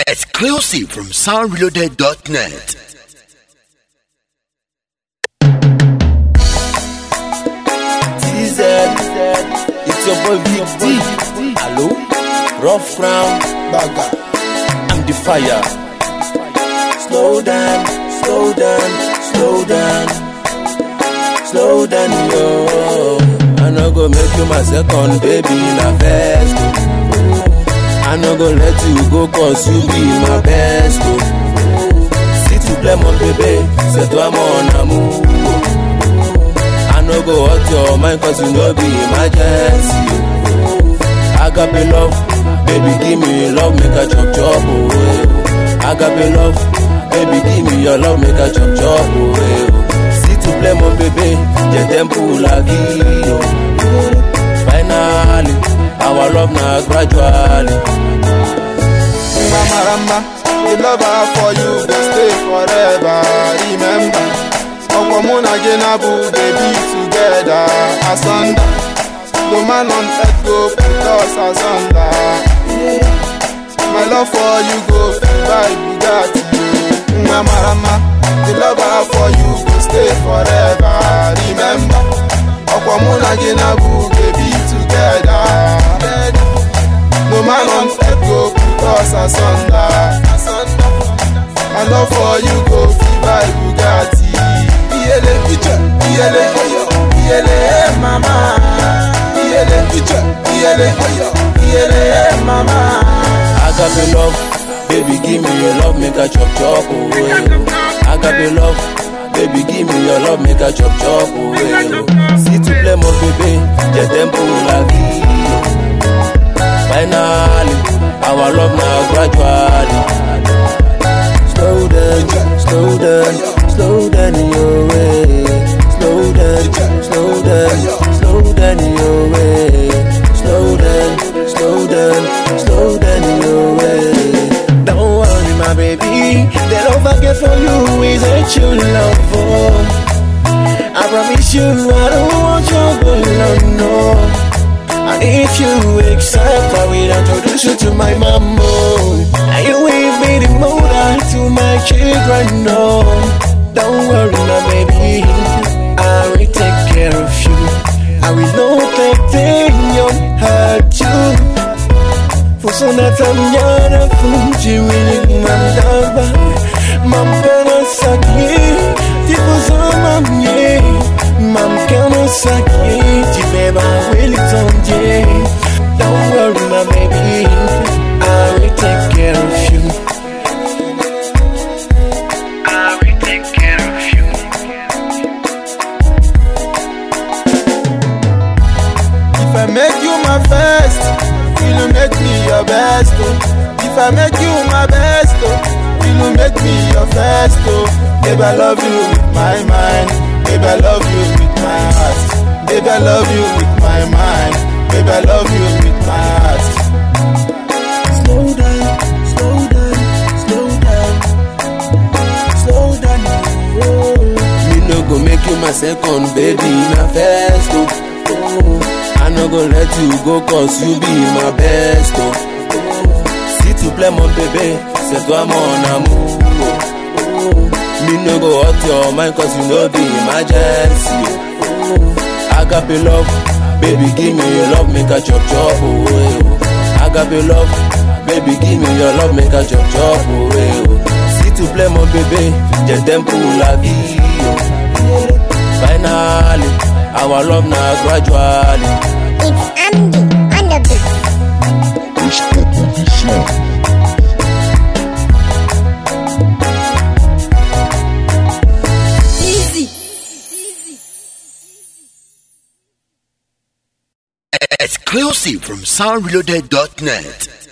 Exclusive from soundreloaded.net. TZ, it's your boy Big D. Hello, rough crown, bagger. I'm the fire. Slow down, slow down, slow down, slow down, yo. I no go make you my second baby, na first. oh. I no go let you go cause you be my best. Oh. Si tu plais mon bébé, c'est toi mon amour. I no go hurt your mind cause you no be emergency. Agape love, baby give me love, make a chop chop away. Agape love, baby give me your love, make a chop chop away. Si tu plais mon bébé, je t'aime pour la vie. oh. Finally, our love na gradually. Mama Ramba, the love I have for you go stay forever. Remember, Ọkọ mụ na gị na bụ baby together asunder. No man on earth go put us asunder. My love for you go fit buy Bugatti. Mama Ramba, the love I have for you go stay forever. Remember, ọkọ mụ na gị na bụ baby together. No man on earth go put us asunder. My love for you go fit buy Bugatti. Iyele picture, iyele oyo, iyele eh, mama. Iyele picture, iyele oyo, iyele eh, mama. Agape love, baby give me your love, make a chop chop away. Agape love, baby give me your love, make a chop chop away. Si tu plais mon bébé, je t'aime pour la vie. Finally, our love now gradually. Slow down, slow down, slow down your way. Slow down, slow down, slow down your way. Slow down, slow down, slow down your way. Don't worry, my baby. The love I get for you is a true love. Oh. I promise you, I don't want your good love, no. And if you accept, I will introduce you to my mama. And you will be the mother to my children, no. Don't worry, my baby. I will take care of you. I will not let anyone hurt you. Fusona tamnyana funji wili mandaba Mampena saki Tifuzama mye Mamkana saki Tibeba wili tonje Don't worry my baby I will take care of you I will take care of you If I make you my first, will you make me your best? Oh? If I make you my best, oh, will you make me your first? Oh? Baby, I love you with my mind. Baby, I love you with my heart. Baby, I love you with my mind. Baby, I love you with my heart. Slow down, slow down, slow down Slow down, oh. Me no go make you my second baby, na first oh. oh. I no go let you go cause you be my best oh. oh. Si tu plais mon bébé, c'est toi mon amour oh. oh. Me no go hurt your mind cause you know be emergency oh. oh. Agape love, baby give me your love, make a chop chop away oh. Agape love, baby give me your love, make a chop chop away oh. Si tu plais mon bébé, je t'aime pour la vie oh. Finally, our love now gradually. It's Andy on the beat. Exclusive from soundreloaded.net.